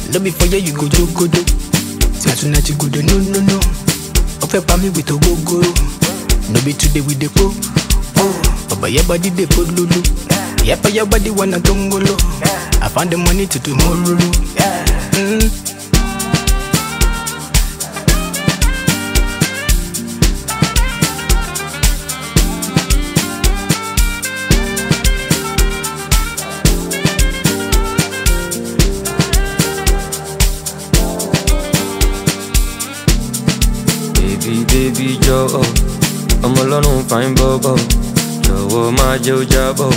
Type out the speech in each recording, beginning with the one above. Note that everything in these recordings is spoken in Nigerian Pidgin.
No be for here you go jogodo. Say tonight you go do no no no. Ofe pa me with ogogoro. No be today we dey go. Oh, but your body dey put lulu. Yeah, for your body wanna tongolo. I found the money to tomorrow. Mm. Baby, baby, jọ̀wọ́ ọmọ ọlọ́run fine bọ́bọ̀ jọ̀wọ́ má jẹ́ ó jábọ̀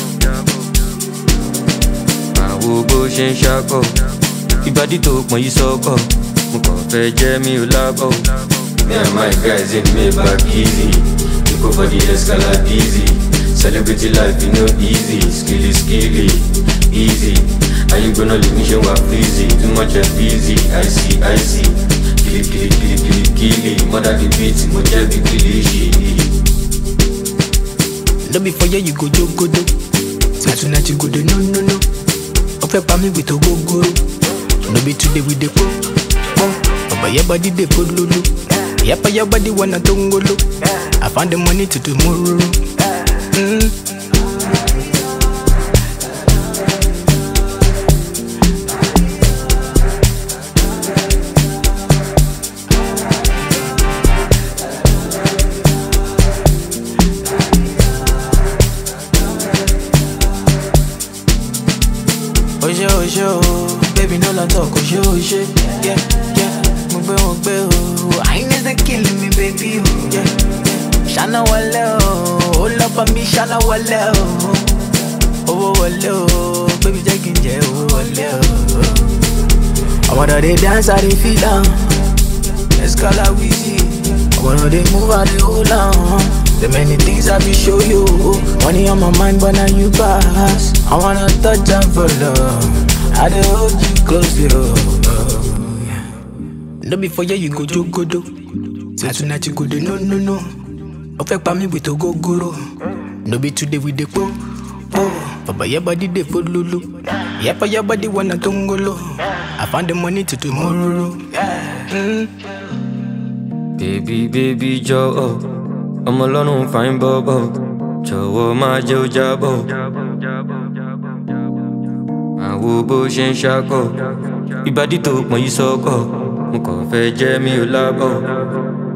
àwo bó ṣe ń ṣakọ̀ ìbàdí tó pọ̀n yìí sọ́kọ̀ mo kàn fẹ́ jẹ́ mi ò lábọ̀. Me and my guys in Maybach easy we go for the Escalade easy celebrity life e no easy skilly skilly easy ayé gbóná lè ní ṣe wà freezy too much of busy icy icy kili kili kili kili kili mother the beat mo jẹ́ bí kilishi. No be for here you go jogodo. Say tonight you go do no no no. Ofe pa me with ogogoro. No be today we dey go. Oh, but your body dey put lulu. Yeah, for your body wanna tongolo. I found the money to tomorrow. Mm. Oṣé oṣé o, baby no la talk oṣé oṣé. Yeah, yeah, mo gbé wọn gbé o. Àyìnlẹ́ ṣe killing me baby o. Yeah, yeah. Ṣáná wọlé o, ó lọ bá mi ṣáná wọlé o. Owó wọlé o, baby jẹ́ kí n jẹ owó wọlé o. Ọmọdé dey dance, I dey feel am. Escala wheezy. Ọmọdé dey move, I dey hold am. The many things I be show you. Money on my mind, but now you pass. I wanna touch and for love. I dey hold you close, yo. No be for here you go jogodo. Say tonight you go do no no no. Ofe pa me with ogogoro. No be today we dey go. Oh, but your body dey put lulu. Yeah, for your body wanna tongolo. I found the money to tomorrow. Mm. Baby, baby, jọ̀wọ́ ọmọ ọlọ́run fine bọ́bọ̀ jọ̀wọ́ má jẹ́ ó jábọ̀ àwo bó ṣe ń ṣakọ̀ ìbàdí tó pọ̀n yìí sọ́kọ̀ mo kàn fẹ́ jẹ́ mi ò lábọ̀.